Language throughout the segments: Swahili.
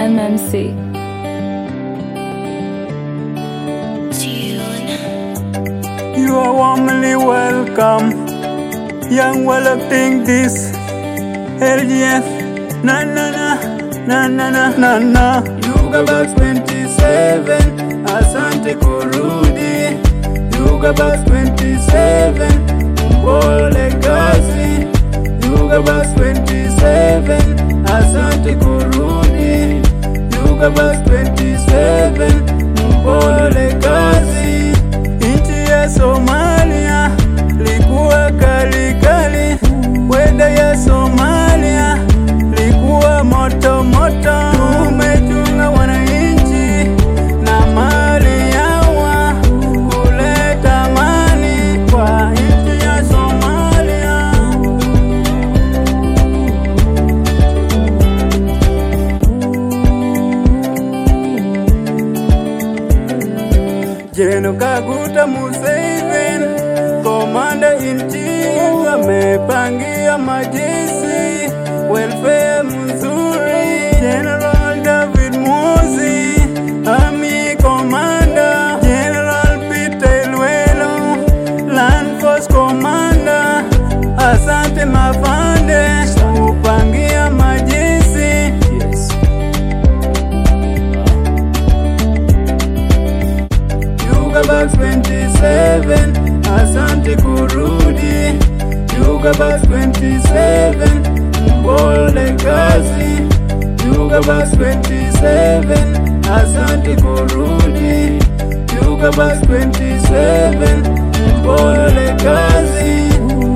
MMC. You are warmly welcome. Young well acting this LGF. Na na na na na na na na. Yuga Box 27. Asante kurudi. Yuga Box 27. Pole kazi. Yuga Box 27. Asante kurudi. Yuga Box 27. Pole kazi. Nchi ya Somalia likuwa kali kali, weda ya Somalia likuwa moto moto. Tumechunga wananchi na mali yawa kuleta amani kwa nchi ya Somalia. Jeno Kaguta Museveni, komanda in chief, amepangia majeshi welfare mzuri. General David Musi, army commander. General Peter Ilwelo, land force commander. Asante mafande, kupangia majeshi. Yes. Yuga Box 27, asante kurudi. Yuga Box 27, pole kazi. Yuga Box 27, asante kurudi. Yuga Box 27, pole kazi.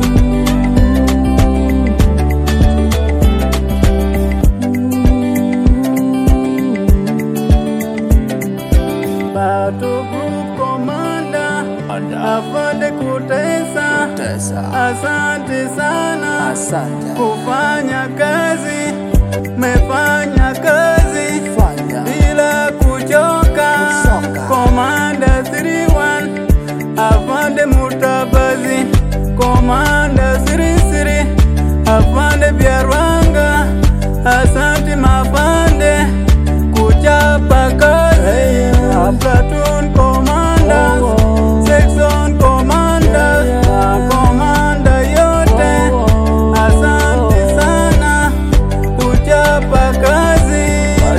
Battle Group Commander afande kutesa, asante sana Asante. kufanya kazi, mefanya kazi Fanya. bila kuchoka. Kuchoka. Komanda 31 afande Mutabazi, Komanda Sirisiri afande Byarwanga, asante mafande kuchapa kazi. Platoon commander, section commander, komanda yote, asante sana kuchapa kazi.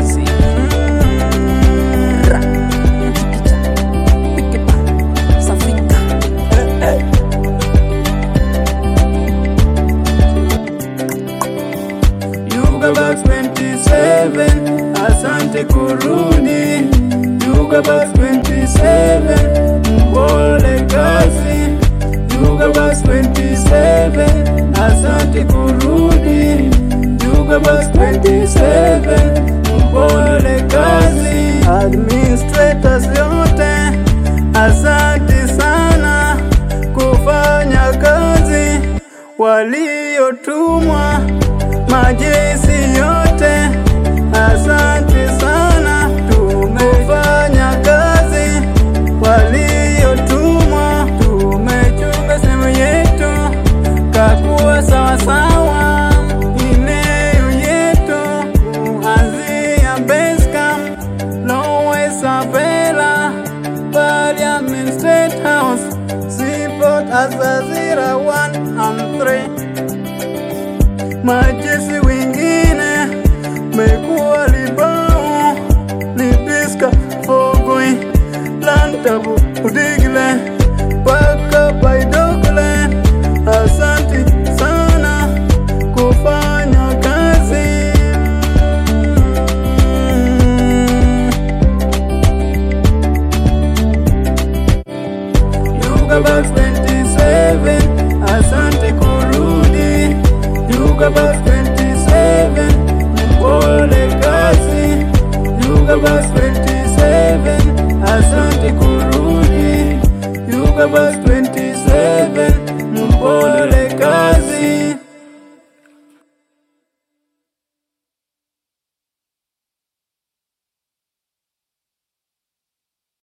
Yuga Box 27, asante kurudi. Yuga Box 27, pole kazi. Yuga Box 27, asante kurudi. Yuga Box 27, pole kazi. Administrators yote, asante sana kufanya kazi waliotumwa majeshi yote, asante sana, tumefanya kazi waliotumwa, tumechunga sehemu yetu kakuwa sawasawa, eneo yetu kuanzia Basecamp, Lower Sabela, Parliament State House, Seaport Azazira 1 and 3 majeshi wengine mekuwa Libao, Lipiska, Fogoi, Lantabu, Udigle mpaka Baidogle. Asanti sana kufanya kazi. Yuga Box 27, asante kurudi. Yuga Box 27, pole kazi. Yuga Box 27, asante kurudi. Yuga Box 27, pole